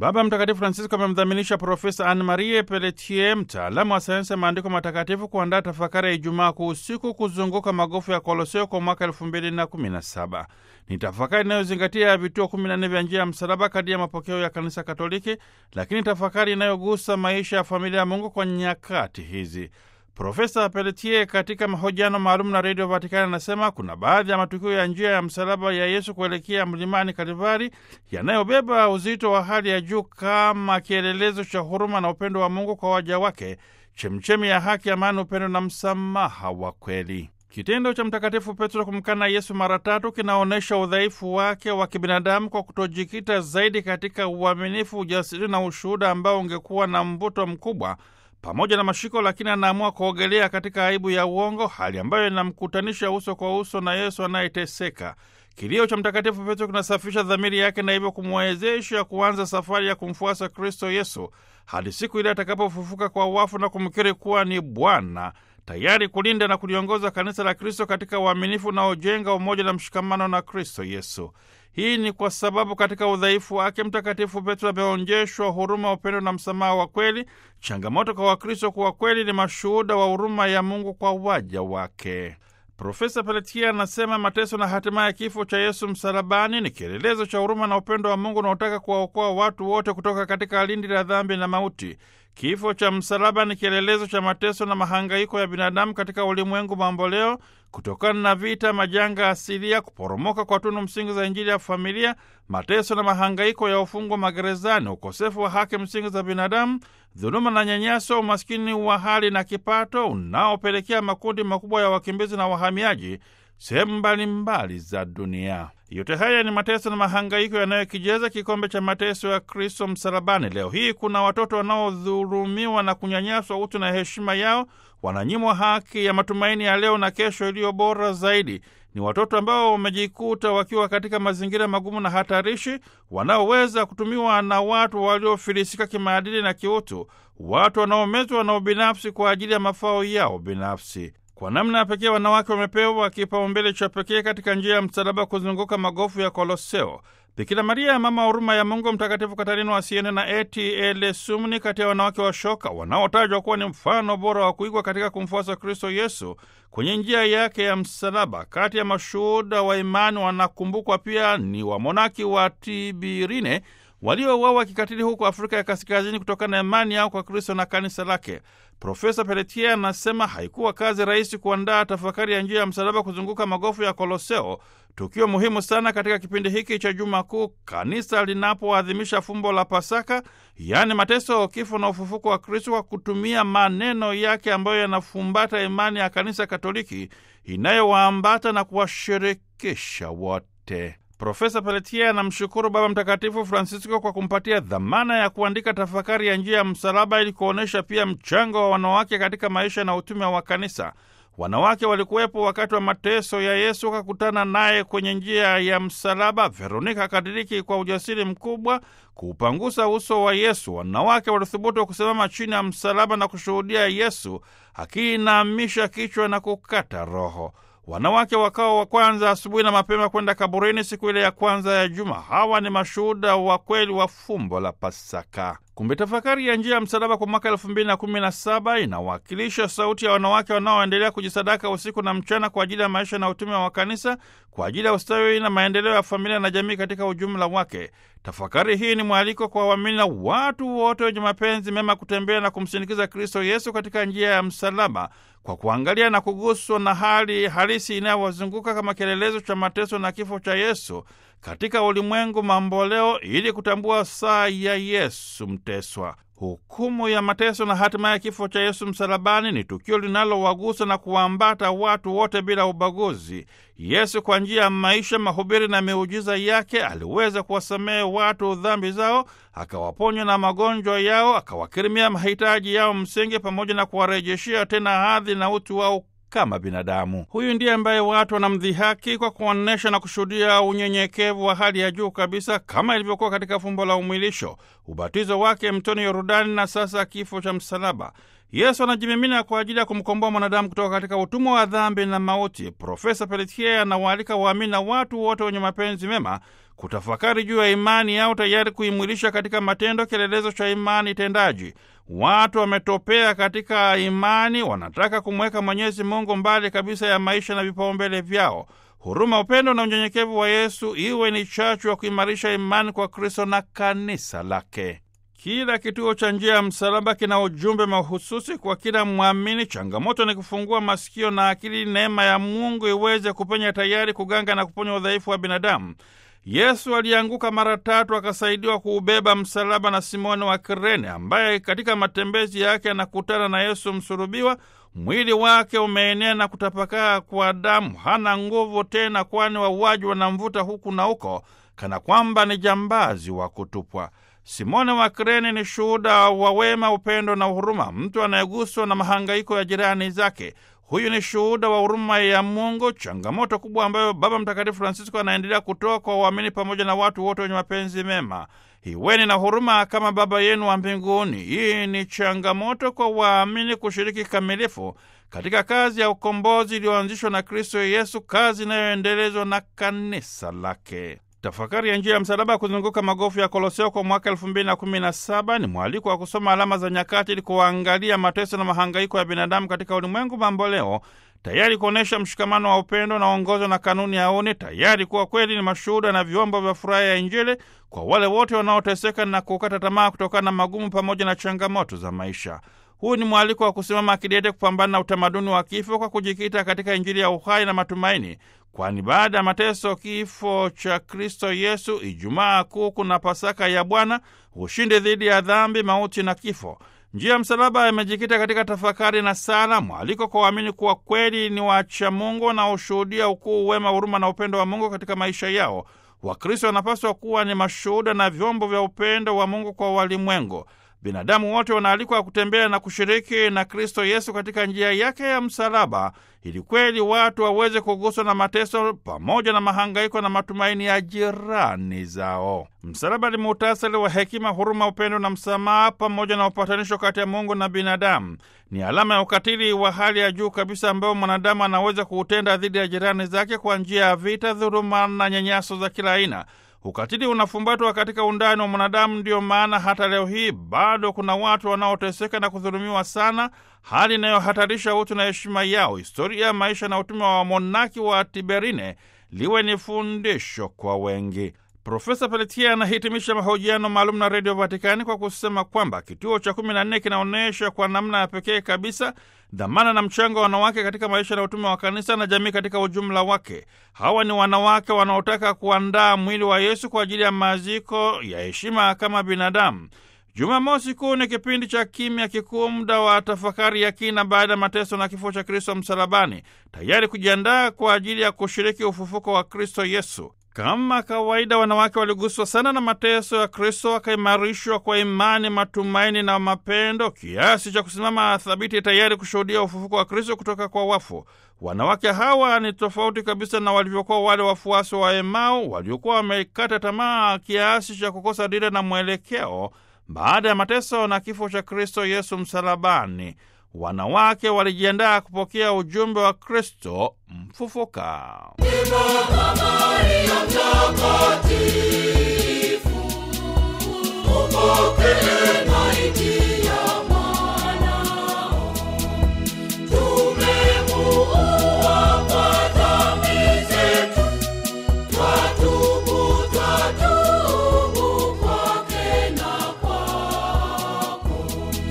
Baba Mtakatifu Francisco amemdhaminisha Profesa Anne Marie Pelletier, mtaalamu wa sayansi ya maandiko matakatifu, kuandaa tafakari ya Ijumaa Kuu usiku kuzunguka magofu ya Koloseo kwa mwaka elfu mbili na kumi na saba. Ni tafakari inayozingatia vituo kumi na nne vya njia ya msalaba kadi ya mapokeo ya Kanisa Katoliki, lakini tafakari inayogusa maisha ya familia ya Mungu kwa nyakati hizi. Profesa Pelletier katika mahojiano maalum na redio Vatikani anasema kuna baadhi ya matukio ya njia ya msalaba ya Yesu kuelekea mlimani Kalivari yanayobeba uzito wa hali ya juu kama kielelezo cha huruma na upendo wa Mungu kwa waja wake, chemchemi ya haki, amani, upendo na msamaha wa kweli. Kitendo cha Mtakatifu Petro kumkana Yesu mara tatu kinaonyesha udhaifu wake wa kibinadamu kwa kutojikita zaidi katika uaminifu, ujasiri na ushuhuda ambao ungekuwa na mvuto mkubwa pamoja na mashiko, lakini anaamua kuogelea katika aibu ya uongo, hali ambayo inamkutanisha uso kwa uso na Yesu anayeteseka. Kilio cha Mtakatifu Petro kinasafisha dhamiri yake na hivyo kumwezesha kuanza safari ya kumfuasa Kristo Yesu hadi siku ile atakapofufuka kwa wafu na kumkiri kuwa ni Bwana, tayari kulinda na kuliongoza kanisa la Kristo katika uaminifu unaojenga umoja na mshikamano na Kristo Yesu. Hii ni kwa sababu katika udhaifu wake Mtakatifu Petro ameonyeshwa huruma, upendo na msamaha wa kweli. Changamoto kwa Wakristo kuwa kweli ni mashuhuda wa huruma ya Mungu kwa waja wake. Profesa Pelletier anasema mateso na hatimaye kifo cha Yesu msalabani ni kielelezo cha huruma na upendo wa Mungu unaotaka kuwaokoa watu wote kutoka katika lindi la dhambi na mauti. Kifo cha msalaba ni kielelezo cha mateso na mahangaiko ya binadamu katika ulimwengu mamboleo, kutokana na vita, majanga asilia, kuporomoka kwa tunu msingi za Injili ya familia, mateso na mahangaiko ya ufungwa magerezani, ukosefu wa haki msingi za binadamu, dhuluma na nyanyaso, umaskini wa hali na kipato unaopelekea makundi makubwa ya wakimbizi na wahamiaji sehemu mbalimbali za dunia. Yote haya ni mateso na mahangaiko yanayokijeza kikombe cha mateso ya Kristo msalabani. Leo hii kuna watoto wanaodhulumiwa na kunyanyaswa utu na heshima yao, wananyimwa haki ya matumaini ya leo na kesho iliyo bora zaidi. Ni watoto ambao wamejikuta wakiwa katika mazingira magumu na hatarishi, wanaoweza kutumiwa na watu waliofilisika kimaadili na kiutu, watu wanaomezwa na ubinafsi kwa ajili ya mafao yao binafsi. Kwa namna ya pekee wanawake wamepewa kipaumbele cha pekee katika njia ya msalaba kuzunguka magofu ya Koloseo. Bikira Maria, mama huruma ya Mungu, Mtakatifu Katarina wa Siena na Eti Ele Sumni, kati ya wanawake wa shoka wanaotajwa kuwa ni mfano bora wa kuigwa katika kumfuasa Kristo Yesu kwenye njia yake ya msalaba. Kati ya mashuhuda wa imani wanakumbukwa pia ni wamonaki wa Tibirine waliouawa kikatili huko Afrika ya Kaskazini kutokana na imani yao kwa Kristo na kanisa lake. Profesa Pelletier anasema haikuwa kazi rahisi kuandaa tafakari ya njia ya msalaba kuzunguka magofu ya Koloseo, tukio muhimu sana katika kipindi hiki cha Juma Kuu, kanisa linapoadhimisha fumbo la Pasaka, yaani mateso, kifo na ufufuko wa Kristo, kwa kutumia maneno yake ambayo yanafumbata imani ya kanisa Katoliki inayowaambata na kuwashirikisha wote. Profesa Pelletier anamshukuru Baba Mtakatifu Francisco kwa kumpatia dhamana ya kuandika tafakari ya njia ya msalaba ili kuonyesha pia mchango wa wanawake katika maisha na utume wa kanisa. Wanawake walikuwepo wakati wa mateso ya Yesu, wakakutana naye kwenye njia ya msalaba. Veronika akadiriki kwa ujasiri mkubwa kuupangusa uso wa Yesu. Wanawake walithubutu kusimama chini ya msalaba na kushuhudia Yesu akiinamisha kichwa na kukata roho. Wanawake wakawa wa kwanza asubuhi na mapema kwenda kaburini siku ile ya kwanza ya juma. Hawa ni mashuhuda wa kweli wa fumbo la Pasaka. Kumbe tafakari ya njia ya msalaba kwa mwaka elfu mbili na kumi na saba inawakilisha sauti ya wanawake wanaoendelea kujisadaka usiku na mchana kwa ajili ya maisha na utume wa kanisa, kwa ajili ya ustawi na maendeleo ya familia na jamii katika ujumla wake. Tafakari hii ni mwaliko kwa waamini na watu wote wenye mapenzi mema kutembea na kumsindikiza Kristo Yesu katika njia ya msalaba kwa kuangalia na kuguswa na hali halisi inayowazunguka kama kielelezo cha mateso na kifo cha Yesu katika ulimwengu mamboleo, ili kutambua saa ya Yesu mteswa. Hukumu ya mateso na hatima ya kifo cha Yesu msalabani ni tukio linalowagusa na kuwaambata watu wote bila ubaguzi. Yesu kwa njia ya maisha, mahubiri na miujiza yake aliweza kuwasamehe watu dhambi zao, akawaponya na magonjwa yao, akawakirimia mahitaji yao msingi, pamoja na kuwarejeshea tena hadhi na utu wao kama binadamu. Huyu ndiye ambaye watu wanamdhihaki kwa kuonyesha na kushuhudia unyenyekevu wa hali ya juu kabisa, kama ilivyokuwa katika fumbo la umwilisho, ubatizo wake mtoni Yordani na sasa kifo cha msalaba. Yesu anajimimina kwa ajili ya kumkomboa mwanadamu kutoka katika utumwa wa dhambi na mauti. Profesa Pelletier anawaalika waamini na watu wote wenye mapenzi mema kutafakari juu ya imani yao, tayari kuimwilisha katika matendo, kielelezo cha imani tendaji. Watu wametopea katika imani, wanataka kumweka Mwenyezi Mungu mbali kabisa ya maisha na vipaumbele vyao. Huruma, upendo na unyenyekevu wa Yesu iwe ni chachu ya kuimarisha imani kwa Kristo na kanisa lake. Kila kituo cha njia ya msalaba kina ujumbe mahususi kwa kila mwamini. Changamoto ni kufungua masikio na akili, neema ya Mungu iweze kupenya, tayari kuganga na kuponya udhaifu wa binadamu. Yesu alianguka mara tatu akasaidiwa kuubeba msalaba na Simoni wa Kirene, ambaye katika matembezi yake anakutana na Yesu msulubiwa. Mwili wake umeenea na kutapakaa kwa damu, hana nguvu tena, kwani wauaji wanamvuta huku na huko kana kwamba ni jambazi wa kutupwa. Simoni wa Kirene ni shuhuda wa wema, upendo na huruma, mtu anayeguswa na mahangaiko ya jirani zake. Huyu ni shuhuda wa huruma ya Mungu, changamoto kubwa ambayo Baba Mtakatifu Francisco anaendelea kutoa kwa waamini pamoja na watu wote wenye mapenzi mema. Iweni na huruma kama Baba yenu wa mbinguni. Hii ni changamoto kwa waamini kushiriki kikamilifu katika kazi ya ukombozi iliyoanzishwa na Kristo Yesu, kazi inayoendelezwa na kanisa lake. Tafakari ya njia ya msalaba kuzunguka magofu ya Koloseo kwa mwaka elfu mbili na kumi na saba ni mwaliko wa kusoma alama za nyakati ili kuangalia mateso na mahangaiko ya binadamu katika ulimwengu mamboleo, tayari kuonyesha mshikamano wa upendo unaoongozwa na kanuni ya uni, tayari kuwa kweli ni mashuhuda na vyombo vya furaha ya Injili kwa wale wote wanaoteseka na kukata tamaa kutokana na magumu pamoja na changamoto za maisha. Huu ni mwaliko wa kusimama kidete kupambana na utamaduni wa kifo kwa kujikita katika Injili ya uhai na matumaini, kwani baada ya mateso, kifo cha Kristo Yesu, Ijumaa Kuu kuna Pasaka ya Bwana, ushindi dhidi ya dhambi, mauti na kifo. Njia ya msalaba imejikita katika tafakari na sala, mwaliko kwa waamini kuwa kweli ni wacha Mungu na ushuhudia ukuu, wema, huruma na upendo wa Mungu katika maisha yao. Wakristo wanapaswa kuwa ni mashuhuda na vyombo vya upendo wa Mungu kwa walimwengu. Binadamu wote wanaalikwa kutembea na kushiriki na Kristo Yesu katika njia yake ya msalaba, ili kweli watu waweze kuguswa na mateso pamoja na mahangaiko na matumaini ya jirani zao. Msalaba ni muhtasari wa hekima, huruma, upendo na msamaha, pamoja na upatanisho kati ya Mungu na binadamu. Ni alama ya ukatili wa hali ya juu kabisa ambao mwanadamu anaweza kuutenda dhidi ya jirani zake kwa njia ya vita, dhuluma na nyanyaso za kila aina. Ukatili unafumbatwa katika undani wa mwanadamu. Ndiyo maana hata leo hii bado kuna watu wanaoteseka na kudhulumiwa sana, hali inayohatarisha utu na heshima yao. Historia ya maisha na utume wa wamonaki wa Tiberine liwe ni fundisho kwa wengi. Profesa Pelletier anahitimisha mahojiano maalum na Redio Vatikani kwa kusema kwamba kituo cha kumi na nne kinaonyesha kwa namna ya pekee kabisa dhamana na mchango wa wanawake katika maisha na utume wa kanisa na jamii katika ujumla wake. Hawa ni wanawake wanaotaka kuandaa mwili wa Yesu kwa ajili ya maziko ya heshima kama binadamu. Jumamosi Kuu ni kipindi cha kimya kikuu, muda wa tafakari ya kina baada ya mateso na kifo cha Kristo msalabani, tayari kujiandaa kwa ajili ya kushiriki ufufuko wa Kristo Yesu. Kama kawaida, wanawake waliguswa sana na mateso ya Kristo, wakaimarishwa kwa imani, matumaini na mapendo kiasi cha kusimama thabiti, tayari kushuhudia ufufuko wa Kristo kutoka kwa wafu. Wanawake hawa ni tofauti kabisa na walivyokuwa wale wafuasi wa Emau waliokuwa wamekata tamaa kiasi cha kukosa dira na mwelekeo baada ya mateso na kifo cha Kristo Yesu msalabani. Wanawake walijiandaa kupokea ujumbe wa Kristo mfufuka. Maria Mtakatifu